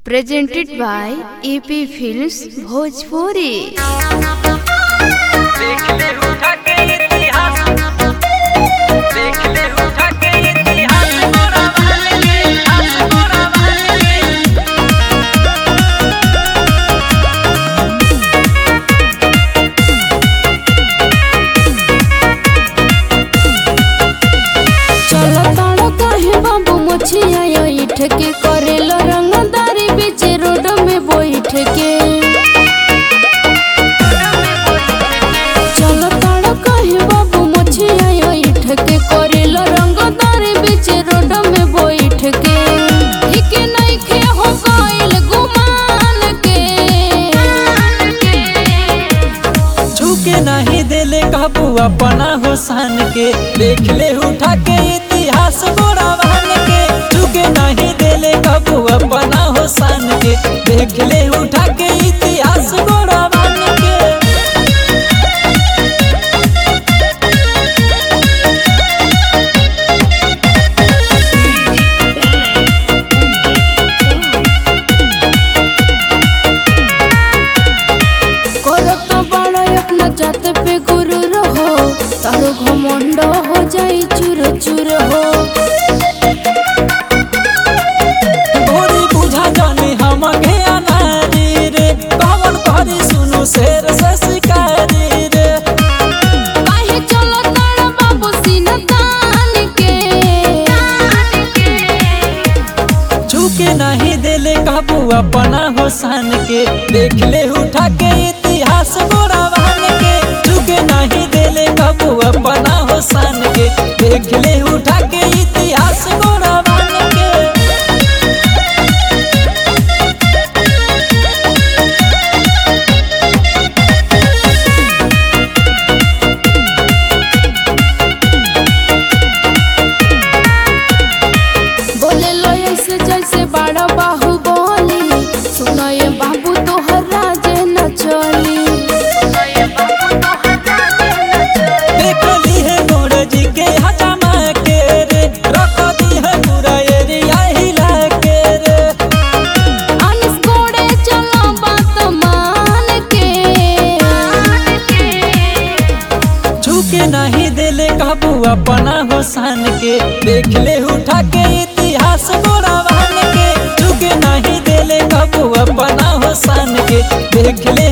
presented by AP Films Bhojpuri. देख ले उठा के इतिहास देख ले उठा के इतिहास गोरा वाले के इतिहास गोरा वाले के चल ताड़ काहे बाबू मोछिया इठ के करेल रंगदारी बीच रोड में बैठ के चल ताड़ काहे बाबू मोछिया इठ के करेल रंगदारी बीच रोड में बैठ के ठीक नहीं खे हो गइल गुमान के झुके नहीं देले काबू अपना हुसान के देख ले उठा के इतिहास गोरा वाले के झुके नहीं देले काबू अपना हुसान के देख ले उठा के इतिहास गोरा वाले के करत बड़ा अपना जात पे गुरु रहो तारो घमंड हो जाई चूर चूर हो गोरी बुझा जाने हम के अनारी रे कवन करी सुनु शेर से शिकारी रे काहे चलो तारा बाबू सीना तान के झुके नहीं देले काबू अपना हुसान के देख ले उठा के इतिहास गोरा वाले के झुके नहीं देले काबू अपना हुसान के देख ले उठा के इतिहास गोरा वाले के बोले लो ऐसे जैसे बड़ा बाहु बोली सुनो ये बाबू तोहर राजे न चली देख ली है मोर जी के हजामा के रे रख दी है पूरा एरिया हिला के रे अनिस कोड़े चलो बात मान के झुके नहीं देले काबू अपना हुसान के देख ले उठा के इतिहास गोरा वाले के झुके नहीं देले काबू अपना हुसान के देख ले